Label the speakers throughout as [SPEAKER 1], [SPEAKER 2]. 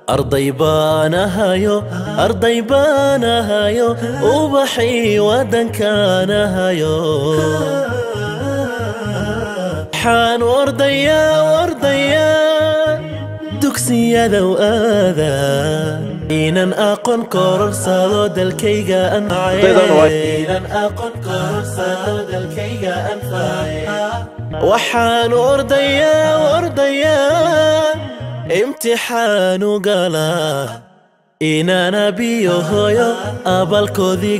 [SPEAKER 1] arday baanahayo arday baanahayo ubaxii waddankaanahayo waxaan ordayaa ordayaa dugsiyadow aada inan aqoon kororsado dalkayga anfacinan aqoon kororsado dalkayga anface waxaan ordayaa ordayaa imtixaanu galaa inana biyo hoyo abalkoodii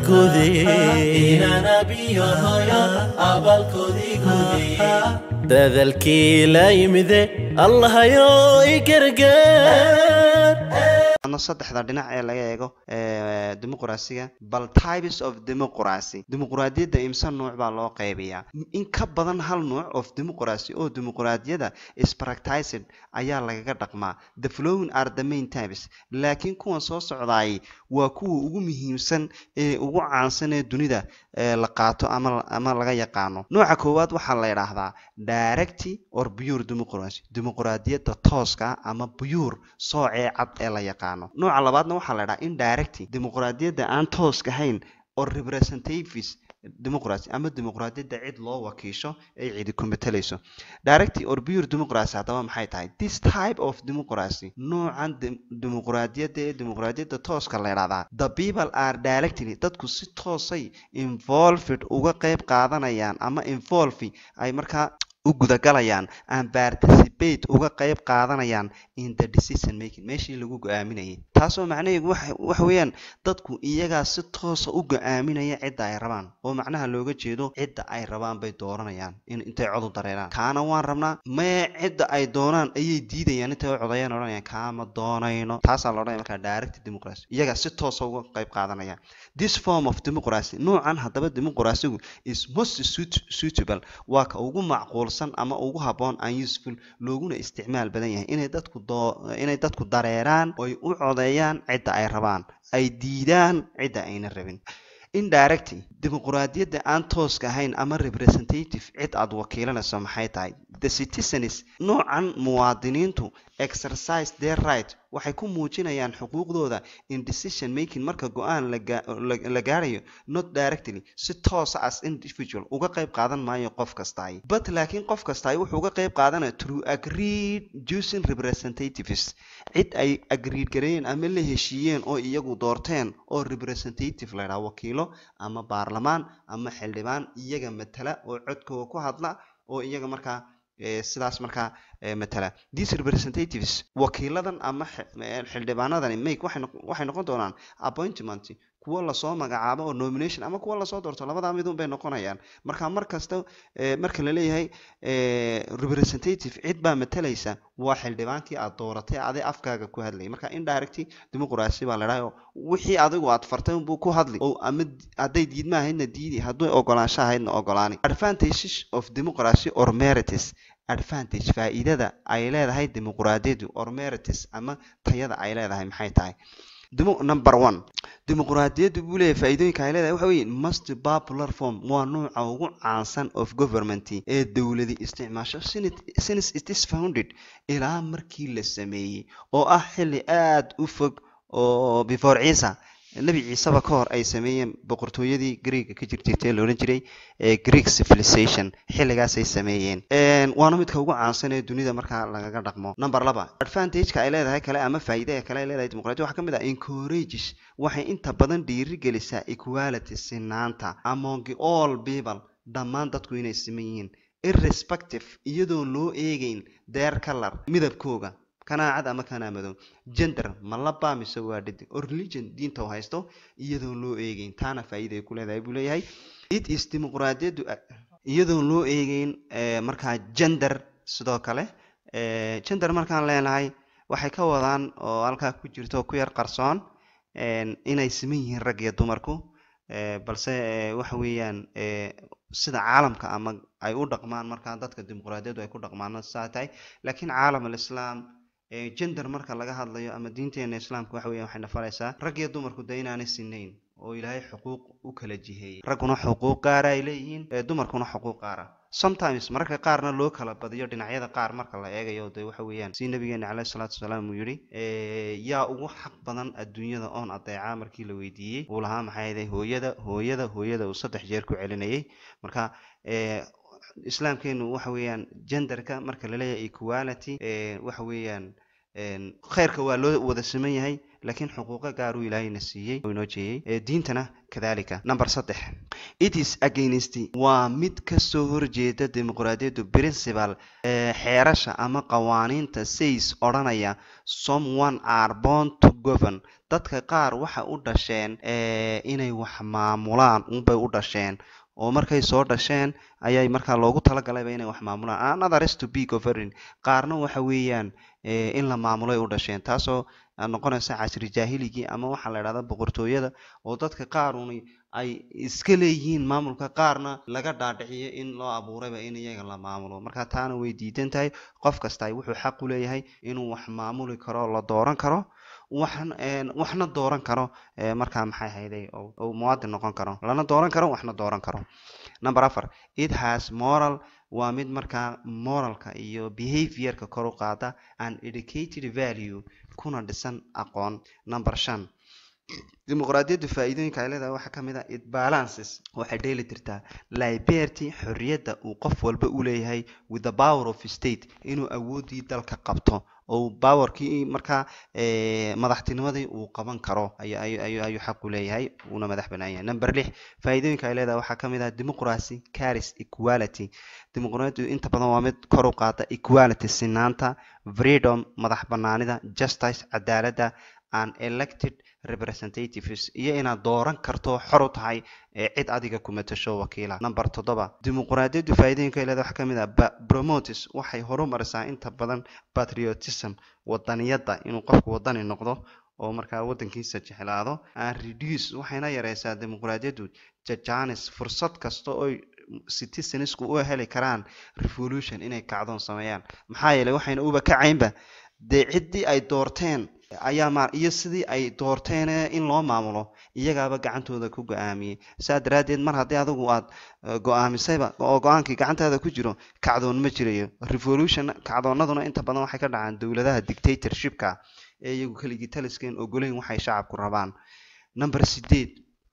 [SPEAKER 1] gude dadalkii la yimide allahayo i gargaar
[SPEAKER 2] ano saddexda dhinac ee laga eego dimuqraasiga bal types of democracy dimuqraadiyadda imse nuuc baa loo qaybiyaa in ka badan hal nuuc of democracy oo dimuqraadiyada is practiced ayaa lagaga dhaqmaa the flowing are the main types laakiin kuwan soo socdaayay waa kuwa ugu muhiimsan ee ugu caansan ee dunida la qaato ama ama laga yaqaano nooca koowaad waxaa la yidhaahdaa directy or pure democracy dimuqraadiyadda tooska ama pure soocee cad ee la yaqaano nooca labaadna waxaa la dhahaa indirecty dimuqraadiyadda aan tooska ahayn oo representatives democracy ama dimuqraadiyadda cid loo wakiisho ay cidi ku matalayso directy or pure democracy haddaba maxay tahay this type of democracy noocan dimuqraadiyadda ee dimuqraadiyadda tooska la ydhahdaa the people are directly dadku si toosay involved uga qayb qaadanayaan ama involve ay markaa u gudagalayaan and participate uga qayb qaadanayaan in the decision making meeshii lagu go-aaminayay taasoo macnaheedu waxa weeyaan dadku iyagaa si toosa u go-aaminaya cidda ay rabaan oo macnaha looga jeedo cidda ay rabaan bay dooranayaan in intay cod u dareeraan kaana waan rabnaa mee cidda ay doonaan ayay diidayaan intay u codayaan odhanayaan kaama doonayno taasaa la odhanaya markaa direct democracy iyagaa si toosa uga qayb qaadanaya this form of democracy noocan haddaba dimuqraasigu is most suitable waa ka ugu macquulsan ama ugu habboon an useful looguna isticmaal badan yahay inay dadku inay dadku dareeraan oy u codeeyaan cidda ay rabaan ay diidaan cidda ayna rabin indirecty dimuqraadiyadda aan tooska ahayn ama representative cid aad wakiilanayso maxay tahay the citizens noocan muwaadiniintu exercise their right waxay ku muujinayaan xuquuqdooda in decision making marka go-aan la gaarayo not directly si toosa as individual uga qayb qaadan maayo qof kastaay but laakiin qof kastaay wuxuu uga qayb qaadanaya through agreed using representatives cid ay agreed gareeyeen ama la heshiiyeen oo iyagu doorteen oo representative la ydhaha wakiilo ama baarlamaan ama xildhibaan iyaga matala oo codkooda ku hadla oo iyaga markaa sidaas markaa matala these representatives wakiiladan ama xildhibaanadani make waxay noqon doonaan appointment kuwo lasoo magacaabo oo nomination ama kuwo lasoo doorto labadaa midun bay noqonayaan marka mar kasta marka la leeyahay representative cid baa matalaysa waa xildhibaankii aad dooratay aday afkaaga ku hadlayay marka indirect democracy baa la dhahay wixii adigu aad fartay unbuu ku hadli oo ama hadday diidma ahaydna diidi hadday ogolaansho ahaydna ogolaani advantages of democracy or merites advantage faa'iidada ay leedahay dimuqraadiyadu or merites ama tayada ay leedahay maxay tahay number one dimuqraadiyaddu buu leeyahay faa'iidooyinka ay leedahay waxa weeye most popular form waa nooca ugu caansan of government ee dowladi isticmaasho since it is founded ilaa markii la sameeyey oo ah xilli aada u fog oo before ciisa nebi ciiseba ka hor ay sameeyeen boqortooyadii greega ka jirjirtay la odhan jiray greek civilization xilligaasay sameeyeen waana midka ugu caansan ee dunida markaa lagaga dhaqmo number laba advantageka ay leedahay kale ama faa'iidada kale ay leedahay dimuqraadiya waxaa ka mid ah encourages waxay inta badan dhiirigelisaa equality sinaanta among all people dhammaan dadku inay siman yihiin irrespective iyadoo loo eegeyn their color midabkooga kanaa cad ama kanaa madow gender ma labaa mise waa dhidig oo religion diinta u haysto iyadoon loo eegeyn taana faa'iida ay ku leedahay buu leeyahay it is dimuqraadiyaddu iyadoon loo eegeyn markaa gender sidoo kale gender markaan leenahay waxay ka wadaan oo halkaa ku jirto ku yar qarsoon inay siman yihiin rag iyo dumarku balse waxa weeyaan sida caalamka ama ay u dhaqmaan markaa dadka dimuqraadiyaddu ay ku dhaqmaan saa tahay laakiin caalam alislaam gender marka laga hadlayo ama diinteena islaamka waxa weya waxay nafaraysaa rag iyo dumarku de inaanay sinayn oo ilaahay xuquuq u kala jiheeyey ragguna xuquuq gaara ay leeyihiin dumarkuna xuquuq gaara sometimes mararka qaarna loo kala badiyo dhinacyada qaar marka la eegayo dee waxa weeyaan si nabigeena caleyhi salaatu wasalaam uu yidhi yaa ugu xaq badan adduunyada oon adeecaa markii la weydiiyey uu lahaa maxay ahayd hooyada hooyada hooyada uu saddex jeer ku celinayay marka islaamkeenu waxa weeyaan genderka marka laleeyahay equality waxa weeyaan khayrka waa loo wada siman yahay laakiin xuquuqo gaar uu ilaahayna siiyey oo inoo jeeyey diintana kadalika number saddex it is against waa mid kasoo horjeeda dimuqraadiyaddu principal xeerasha ama qawaaniinta says odhanaya someone are born to govern dadka qaar waxa u dhasheen inay wax maamulaan unbay u dhasheen oo markay soo dhasheen ayay markaa loogu talagalayba inay wax maamulaan another is to be governing qaarna waxa weeyaan in la maamuloy u dhasheen taasoo noqonaysa casri jaahiligii ama waxaa la idhahda boqortooyada oo dadka qaaruni ay iska leeyihiin maamulka qaarna laga dhaadhiciyo in loo abuurayba in iyaga la maamulo marka taana way diidan tahay qof kasta wuxuu xaq u leeyahay inuu wax maamuli karo la dooran karo waxn waxna dooran karo markaa maxay hayday uu muwaadin noqon karo lana dooran karo waxna dooran karo number afar it has moral waa mid markaa moralka iyo behaviorka kor u qaada an educated value kuna dhisan aqoon number shan dimuqraadiyaddu faa-iidooyinka ay leedahay waxaa ka mid a it balances waxay dheeli tirtaa liberty xorriyadda uu qof walba u leeyahay with the power of state inuu awooddii dalka qabto oo powerkii markaa madaxtinimadii uu qaban karo ayuu xaq u leeyahay uuna madax banaan yahay number lix faa-iidooyinka ay leedahay waxaa ka mid ah democracy caris equality dimuqraadiyaddu inta badan waa mid kor u qaada equality sinaanta freedom madax banaanida justice cadaaladda an elected representatives iyo inaad dooran karto xor u tahay cid adiga ku matasho wakiila number toddoba dimuqraadiyaddu faa-iidooyinka leeda waxaa ka mid ah promotes waxay horumarisaa inta badan patriotism wadaniyadda inuu qofku wadani noqdo oo markaa wadankiisa jeclaado an reduce waxayna yareysaa dimuqraadiyaddu jajanis fursad kasta oy citizensku u heli karaan revolution inay kacdoon sameeyaan maxaa yeeley waxayna uba kacaynba dee ciddii ay doorteen ayaa ma iyo sidii ay doorteen in loo maamulo iyagaaba gacantooda ku go-aamiyey saa daraaddeed mar haddii adigu aad go-aamisayba oo go-aankii gacantaada ku jiro kacdoon ma jirayo revolution kacdoonaduna inta badan waxay ka dhacaan dowladaha dictatorshipka ee iyagu keligii taliskeen ogoleyn waxay shacabku rabaan number sideed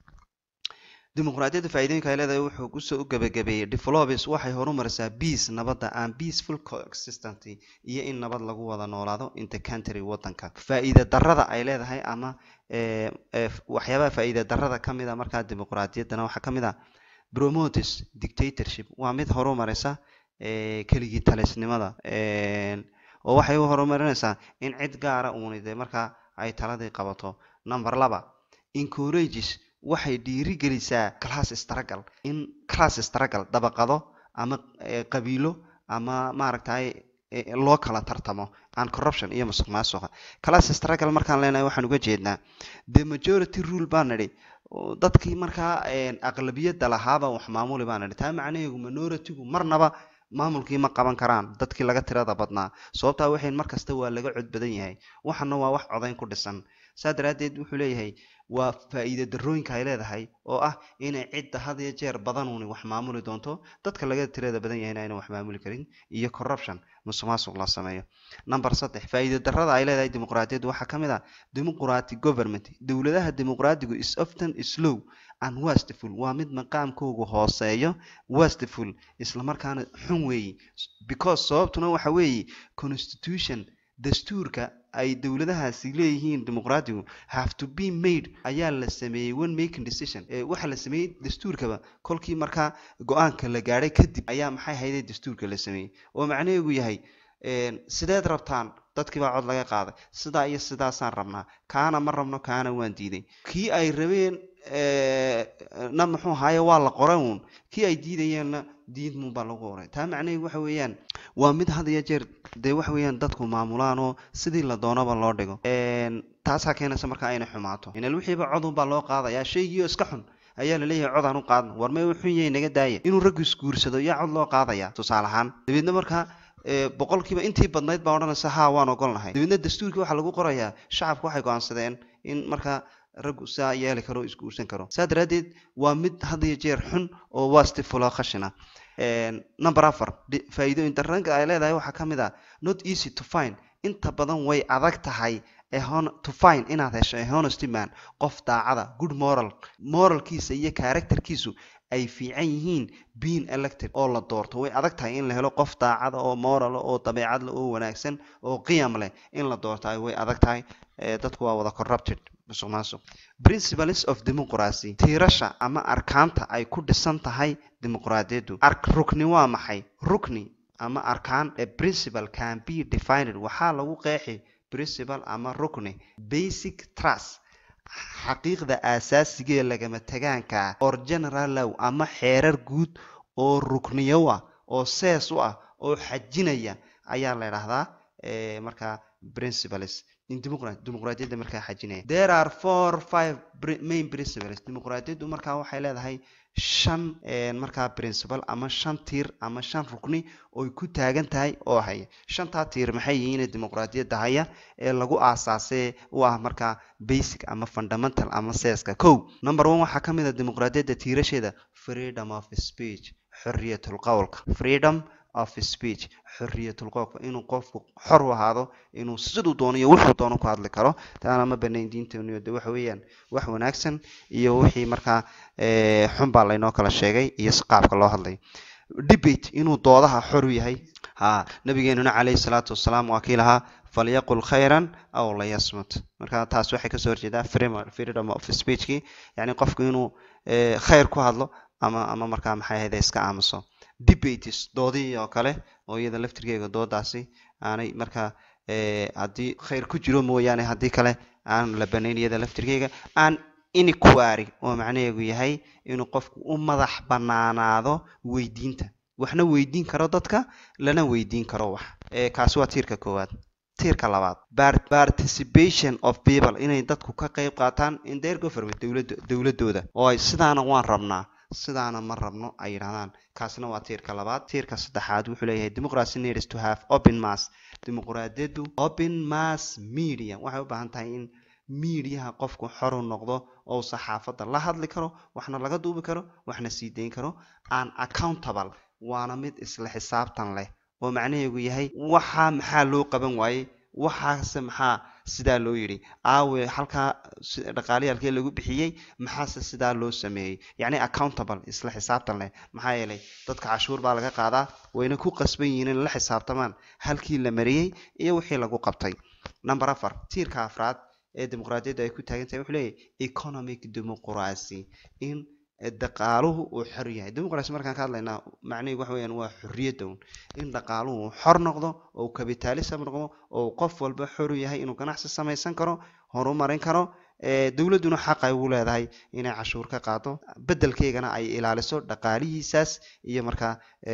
[SPEAKER 2] dimuqraadiyadda faa-iidooyinka ay leedahay wuxuu kusoo u gabagabeeyey developers waxay horumarisaa peace nabadda and peaceful coexistence iyo in nabad lagu wada noolaado in the country wadanka faa-iida darada ay leedahay ama waxyaabaha faa-iida darada ka mid a markaa dimuqraadiyaddana waxaa ka mid ah promotes dictatorship waa mid horumarisa keligii talisnimada oo waxay u horumarinaysaa in cid gaara uuni dee markaa ay taladii qabato number laba encourages waxay dhiiri gelisaa class struggle in class struggle dabaqado ama qabiilo ama maaragtay loo kala tartamo an corruption iyo musuq maasuqa class struggle markaan leenahay waxaan uga jeednaa the majority rule baan nidhi dadkii markaa aqlabiyadda lahaaba wax maamuli baan nidhi taa macnaheegu minority-gu marnaba maamulkii ma qaban karaan dadkii laga tirada badnaa sababtaa waxayn mar kasta waa laga cod badan yahay waxana waa wax codayn ku dhisan saa daraaddeed wuxuu leeyahay waa faa-iida darooyinka ay leedahay oo ah inay cidda had iyo jeer badanuuni wax maamuli doonto dadka laga tirada badan yahayna aynan wax maamuli karin iyo corruption musuq maasuq la sameeyo number saddex faa-iida darada ay leedahay dimuqraadiyaddu waxaa ka mid ah democratic government dowladaha dimuqraadigu is often slow and wastful waa mid maqaamkoogu hooseeyo wastful islamarkaana xun weeyi because sababtuna waxa weeye constitution dastuurka ay dowladahaasi leeyihiin dimuqraadigu have to be made ayaa la sameeyey one making decision waxaa la sameeyey dastuurkaba kolkii markaa go-aanka la gaadhay kadib ayaa maxay hayday dastuurka la sameeyey oo macnaheegu yahay sideed rabtaan dadkii baa cod laga qaaday sidaa iyo sidaasaan rabnaa kaana ma rabno kaana waan diiday kii ay rabeen na muxuu haaye waa la qoray uun kii ay diidayeenna diidmuun baa lagu qoray taa macnaheegu waxa weeyaan waa mid had iyo jeer dee waxa weeyaan dadku maamulaan oo sidii la doonaba loo dhigo taasaa keenaysa markaa inay xumaato inal wixiiba codun baa loo qaadayaa shaygiioo iska xun ayaa laleeyahay cod aan u qaadno war may xun yahay naga daaya inuu raggu isguursado yaa cod loo qaadaya tusaale ahaan dabeedna markaa boqolkiiba intii badnayd baa odhanaysa haa waan ogolnahay dabeedna dastuurkii waxaa lagu qorayaa shacabku waxay go-aansadeen in markaa raggu saa yeeli karo o isguursan karo saa daraaddeed waa mid had iyo jeer xun oo wastifula khashina number afar faa'iidooyinka ranka ay leedahay waxaa ka mid ah not easy to find inta badan way adag tahay to find inaad hesho a honesty man qof daacada good moral moralkiisa iyo characterkiisu ay fiican yihiin being elected oo la doorto way adag tahay in la helo qof daacada oo moral oo dabeecad leh oo wanaagsan oo qiyam leh in la doorto way adag tahay dadku waa wada corrupted musuq maasuq principles of democracy tiirasha ama arkaanta ay ku dhisan tahay dimuqraadiyaddu rukni waa maxay rukni ama arkaan a principle can be defined waxaa lagu qeexi principle ama rukni basic trust xaqiiqda aasaasigaee lagama tagaanka ah or general low ama xeerar guud oo rukniyo ah oo sees u ah oo xajinaya ayaa la idhaahdaa markaa principles dimuqraadiyadda markaa xajinaya there are four five main principles dimuqraadiyaddu markaa waxay leedahay shan markaa principal ama shan tiir ama shan rukni oy ku taagan tahay oo haya shantaa tiir maxay yihiin dimuqraadiyadda haya ee lagu aasaasee u ah markaa basic ama fundamental ama seeska kow number one waxaa ka mid a dimuqraadiyadda tiirasheeda freedom of speech xorriyatul qowlka freedom of speech xorriyatul qowlka inuu qofku xor u ahaado inuu siduu doono iyo wuxuu doono ku hadli karo taana ma banayn diinteenu de waxa weeyaan wax wanaagsan iyo wixii markaa xun baa laynoo kala sheegay iyo si qaabka loo hadlay debate inuu doodaha xor u yahay ha nabigeenuna calayhi salaatu wasalaam waa kii lahaa falyaqul khayran aw layasmut marka taas waxay kasoo horjeedaa freedom of speechkii yacni qofku inuu khayr ku hadlo ama ama markaa maxay ahayde iska aamuso debates doodihii oo kale oo iyada laftirkeega doodaasi aanay markaa haddii khayr ku jiro mooyaane haddii kale aan la banayn iyada laftirkeega aan iniquary oo macnaheegu yahay inuu qofku u madax banaanaado weydiinta waxna weydiin karo dadka lana weydiin karo wax kaasi waa tiirka koowaad tiirka labaad participation of people inay dadku ka qayb qaataan in their government dowlada dowladooda oo ay sidaana waan rabnaa sidaana ma rabno ay yidhahdaan kaasna waa tiirka labaad tiirka saddexaad wuxuu leeyahay democracy needs to have open mass dimuqraadiyaddu open mass media waxay u baahan tahay in miidiyaha qofku xoru noqdo oo saxaafadda la hadli karo waxna laga duubi karo waxna sii dayn karo an accountable waana mid isla xisaabtan leh oo macnaheegu yahay waxaa maxaa loo qaban waayey waxaase maxaa sidaa loo yidhi aawe halkaa dhaqaaliyaalkee lagu bixiyey maxaase sidaa loo sameeyey yacni accountable isla xisaabtan leh maxaa yeelay dadka cashuur baa laga qaadaa wayna ku qasban yihiin in la xisaabtamaan halkii la mariyey iyo wixii lagu qabtay number afar tiirka afraad ee dimuqraadiyadda ay ku taagan tahay wuxuu leeyahay economic democracy in dhaqaaluhu uu xor yahay dimuqracy markaan ka hadlaynaa macnaheedu waxa weeyaan waa xorriyadda un in dhaqaaluhu uu xor noqdo oo capitalism noqdo oo qof walba xor u yahay inuu ganacsi samaysan karo horumarin karo dowladduna xaq ay ugu leedahay inay cashuur ka qaado beddelkeygana ay ilaaliso dhaqaalihiisaas iyo markaa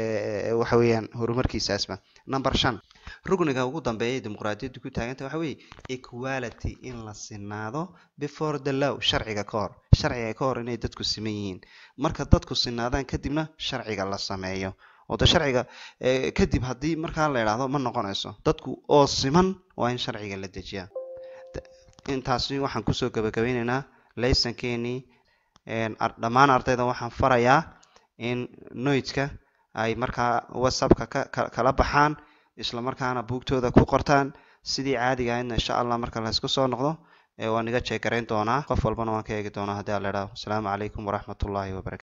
[SPEAKER 2] waxa weeyaan horumarkiisaasba number shan rugniga ugu dambeeya dimuqraadiyaddu ku taaganta waxa weeye equality in la sinaado before the law sharciga ka hor sharciga ka hor inay dadku siman yihiin marka dadku sinaadaan kadibna sharciga la sameeyo oo de sharciga kadib haddii markaa la idhaahdo ma noqonayso dadku oo siman waa in sharciga la dejiyaa intaasi waxaan kusoo gabagabeyneynaa laysankeenii dhammaan ardayda waxaan farayaa in noidka ay markaa whatsappka kala baxaan isla markaana buugtooda ku qortaan sidii caadiga ahaydna insha allah marka laysku soo noqdo waan iga jeegarayn doonaa qof walbana waan ka eegi doonaa haddii aan la idhaho asalaamu calaykum waraxmat ullaahi wabarakatu